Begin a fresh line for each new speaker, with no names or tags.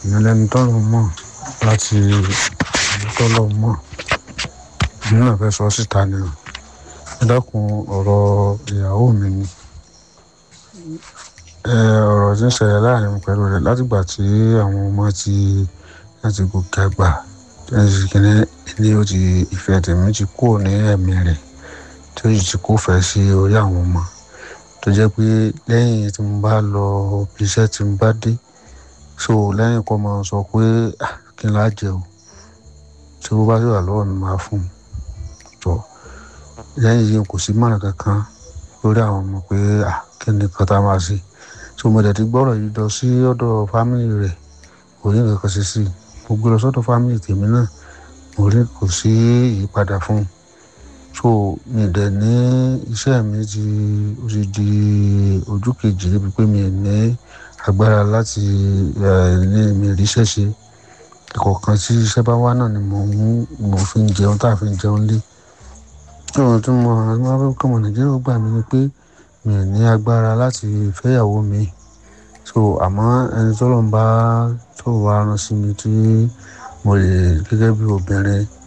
èèyàn lẹni tọ́lọ̀ mọ̀ láti ìlú tọ́lọ̀ mọ̀ èmi náà fẹ́ sọ síta ni o ẹ dákun ọ̀rọ̀ ìyàwó mi ni ẹ ọ̀rọ̀ tí ń ṣẹlẹ̀ láàrin mi pẹ̀lú rẹ̀ látìgbà tí àwọn ọmọ ti láti gòkè àgbà tí wọ́n ti kíní ní ó ti ìfẹ́ tèmi ti kúrò ní ẹ̀mí rẹ̀ tí ó sì ti kó fẹ́ sí orí àwọn ọmọ tó jẹ́ pé lẹ́yìn tí mo bá lọ bí iṣẹ́ tí mo bá dé so lẹ́yìn kó máa sọ pé "Ah, kí n lá jẹ o tí ó bá sì wà lọ́wọ́ mi máa fún un jọ lẹ́yìn yìí kò sí mọ̀ràn kankan lórí àwọn ọmọ pé "Ah, kí ni kan tá a máa ṣe so mo dẹ̀ ti gbọ́rọ̀ yìí lọ sí ọ̀dọ̀ fámìlì rẹ̀ kò ní nǹkan kan ṣe sí i mo gbé lọ sọ́dọ̀ fámìlì tèmi náà mo rí kò sí ìyípadà fún un so mi dẹ̀ ní iṣẹ́ mi ti ó ti di ojú kejì débi pé mi ò ní agbára láti ẹ̀ ní mi ríṣẹ́ ṣe ìkọ̀ọ̀kan tí iṣẹ́ bá wá náà ni mò ń mò fi ń jẹun tá a fi ń jẹun lé ohun tí mo máa fẹ́ kọ́ ọmọ nàìjíríà gbà mí ni pé mi ò ní agbára láti fẹ́yàwó mi so àmọ́ ẹni tó lọ́n bá tó wá rán sí mi tí mo lè gẹ́gẹ́ bí obìnrin